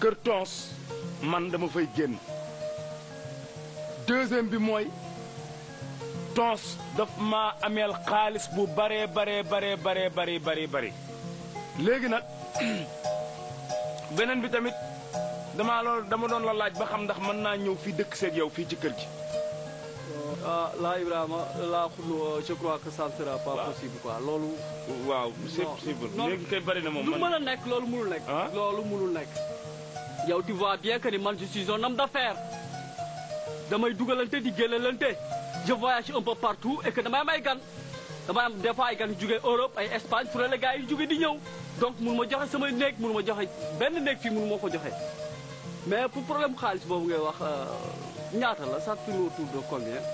kër tons man dama fay génn deuxième bi mooy tons daf maa ameel xaalis bu baree baree baree baree bari bari bari léegi nag beneen bi tamit damaa loolu dama doon la laaj ba xam ndax mën naa ñëw fii dëkk seeg yow fii ci kër gi ah là Ibrahima là xulu je crois que ça ne sera pas possible quoi loolu. waaw c'est Non, possible non. léegi kay bari na moom lu man mën a nekk loolu mënul nekk. Ah? loolu mënul nekk. yow tu vois bien que ni man je suis un homme d'affaires damay dugalante di génnalante je voyage un peu partout et que damay am ay gan damay am des fois ay gan yu jógee Europe ay Espagne fu ne la gars yi jógee di ñëw donc mënu ma joxe samay néeg mënu ma joxe benn néeg fii mënu ma ko joxe mais pour problème xaalis boobu ngay wax euh, ñaata la ça tourne autour de combien.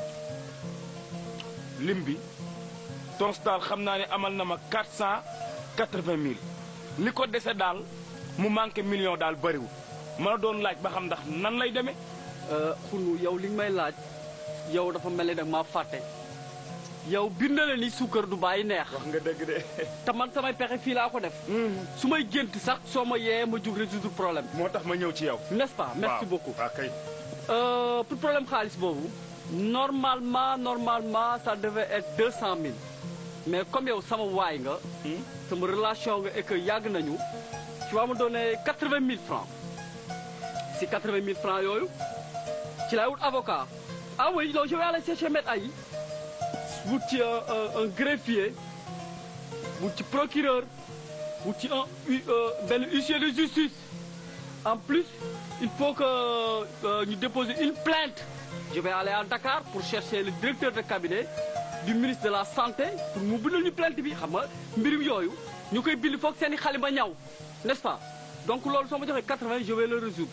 lim bi tons daal xam naa ne amal na ma quatre cent quatre-vingt mille li ko dese daal mu manqué million daal bëriwul ma la doon laaj ba xam ndax nan lay demee xunu yow li nga may laaj yow dafa mel ni nag maa fàtte yow bind na la ni suukar du bàyyi neex wax nga dëgg de te man samay pexe fii laa ko def su may gént sax soo ma yee ma jug résoudre problème moo tax ma ñëw ci yow n'est-ce pas merci waaw. beaucoup waaw kay Euh, pour problème xaalis boobu normalement normalement ça devait être deux cent mille mais comme yow sama waay nga sama relation nga et que yàgg nañu tu vas me donner quatre-vingt mille francs si quatre-vingt mille francs yooyu ci laay wut avocat ah oui donc je vais aller chercher maître ay wut ci un, un, un greffier wut ci procureur wut ci un hu- euh, benn huissier de justice en plus il faut que euh, ñu déposer une plainte je vais aller à Dakar pour chercher le directeur de cabinet du ministre de la santé pour mu bindal ñu plainte bi xam nga mbirum yooyu ñu koy bind foog seen i xalima ñaw n'est-ce pas donc loolu soo ma joxee 80 je vais le résoudre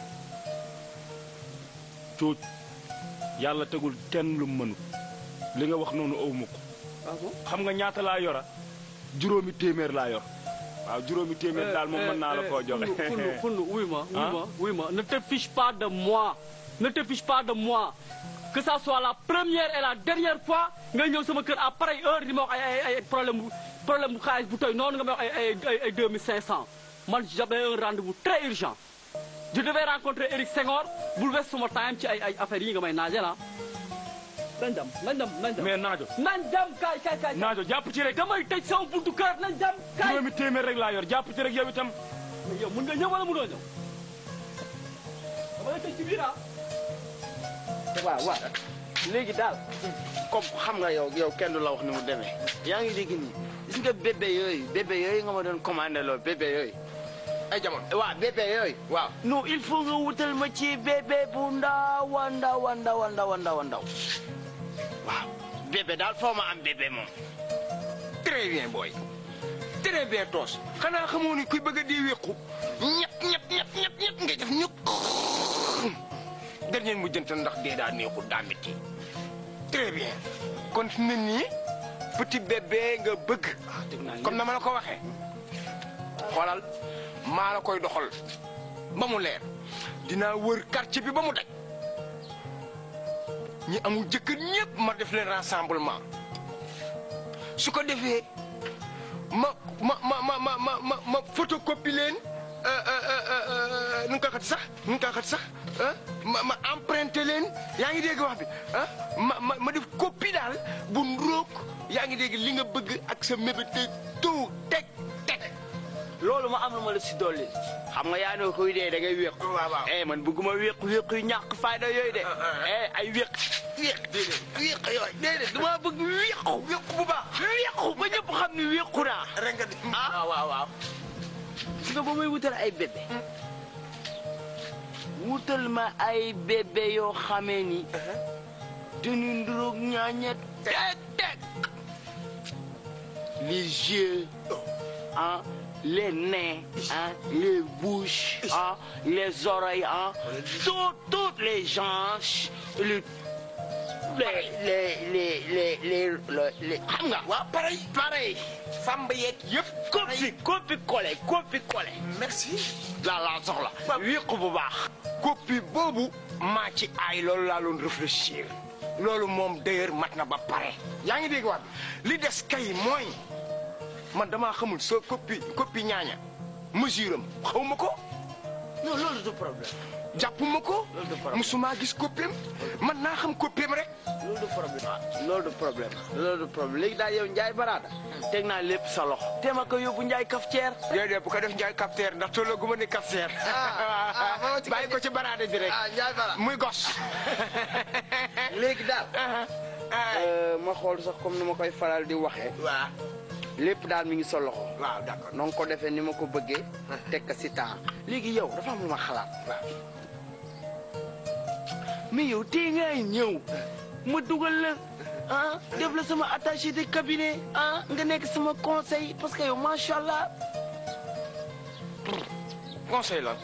cuuc yàlla tegul kenn lu mënut li nga wax noonu awma ko ah bon xam nga ñaata laa yora juróomi téeméer laa yor waaw juróomi téeméer daal moom mën naa la koo joxe xunnu xunnu wuy ma wuy Ah? ma wuy ma ne te fiche pas de moi ne te fiche pas de moi que ça soit la première et la dernière fois nga ñëw sama kër à pareille heure di ma wax ay ay ay problème bu problème bu xaalis bu toy noonu nga ma wax ay ay ay ay deux mille cinq cent man j'avais un rendez-vous très urgent je devais rencontrer Eric Senghor bul wes suma time ci ay ay affaires yi nga may naaje la nañ dem nañ dem nañ dem mais naajo nañ dem kaay kaay kaay naajo jàpp ci rek damay tëj sama buntu kër nañ dem kaay juróomi téeméer rek laa yor jàpp ci rek yow itam mais yow mun nga ñëw wala munoo ñëw dama lay tëj ci biir ah. waaw waaw léegi daal comme xam nga yow yow kenn du la wax ni mu demee yaa ngi dégg nii gis nga bébé yooyu bébé yooyu nga ma doon commandé loo bébé yooyu ay jamono waaw bébé yooyu waaw non il faut nga wutal ma ci bébé bu ndaw a ndaw a ndaw a ndaw a ndaw a ndaw waaw bébé daal foo ma am bébé moom très bien booy très bien toos xanaa xamoo ni kuy bëgg a di wéqu ñett ñett ñett ñett ñett ngay def ñu dernier mu jëntal ndax dee daa neexul daa métti très bien kon fi mu ne nii petit bébé nga bëgg comme na ma la ko waxee xoolal maa la koy doxal ba mu leer dinaa wër quartier bi ba mu daj ñi amul jëkkër ñëpp ma def leen rassemblement su ko defee ma ma ma ma ma ma ma ma photocopie leen nu nga ko xat sax nu nga ko xat sax ah ma ma emprunté leen yaa ngi dégg wax bi ah ma ma ma def copie daal bu ndróog yaa ngi dégg li nga bëgg ak sa mébét tout teg teg. loolu ma am na ma la si dolli xam nga yaa ne kuy dee da ngay wéqu waaw waaw. eh man bëgguma wéqu wéqu yu ñàkk fayda yooyu de eh ay wéq wéq déedéet wéq yooyu déedéet dama bëgg wéqu wéq bu baax. wéqu ba ñëpp xam ni wéqu naa rek nga di. ah waaw waaw waaw gis nga ba may wutal ay bébé wutal ma ay bébé yoo xamee ni dañu nduróog ñaañet teg teg les yeux ah les nez ah les bouches ah les oreilles ah tout toutes les hanches le les les les les les les xam nga waaw pareil. pareil samba yeeg yëpp. copie copie collé copie collé merci. la la soxla wéqu bu baax copie boobu maa ci aay loolu laa doon réfléchir loolu moom d'ailleurs mat na ba pare yaa ngi dégg wax bi li des kay mooy man damaa xamul sa copie copie ñaaña mesure am xaw ma ko non loolu problème jàppuma ko Loolu du problème. musuma gis koppeem man naa xam koppeem rek loolu du problème loolu du problème loolu du problème léegi daal yow Ndiaye Barada teg naa lépp sa loxo te ma ko yóbbu Ndiaye cafetière déedéet bu ko def njaay capteur ndax tolloo gu ma ne capteur ah, moo ci bàyyi ko ci baraade bi rek ah Ndiaye Barada muy gos léegi daal euh, ma xool sax comme ni ma koy faral di waxee waaw lépp daal mi ngi sa loxo waaw d'accord na nga ko defee ni ma ko bëggee teg ko si temps léegi yow dafa am lu ma xalaat mais yow tey ngay ñëw ma dugal la ah def la sama attaché de cabinet ah nga nekk sama conseil parce que yow macha allah conseil la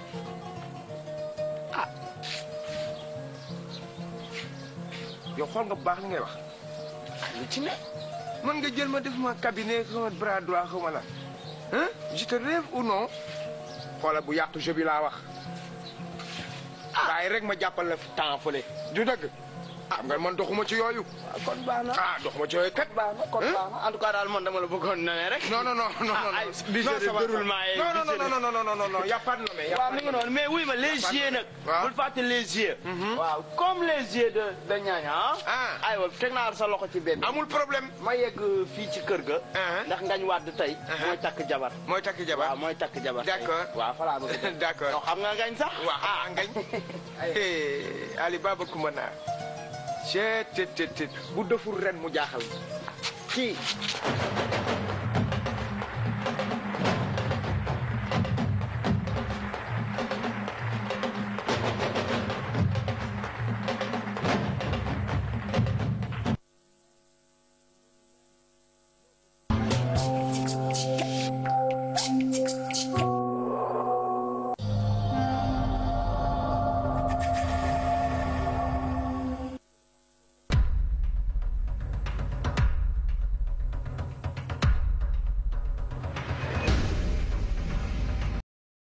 yow xool nga bu baax li ngay wax lu ci ne mën nga jël ma def ma cabinet sama bras droit xaw ma la hein je te rêve ou non xoola bu yàqu jeu bi laa wax waaye rek ma jàppal la temps fële du dëgg xam nga man doxuma ci yooyu kon baax na ah doxuma ci yooyu kat baax na kon baax na en tout cas daal man dama la bëggoon na rek non non non non non ay non budget de ça va, déroulement ça et va. non non budget de- non non non non non non y a pas de nommé y a waaw pas mi de ngi noonu mais wuy ma les yeux nag. waaw. bul fàtte les yeux. waaw comme les yeux de de ñaaña ah. Ah. aywa teg naa sa loxo ci benn. amul problème ma yegg fii ci kër ga. Ah. ndax ngañ wàdd tey. Ah. mooy takk jabar. mooy takk waaw jabar mooy takk jabar. tey. D'accord. waaw fa laa bëgg a dem. D'accord. yow xam nga ngañ sax. waaw ah ngañ Ali Baba Koumana cee te te te bu deful ren mu jaaxal kii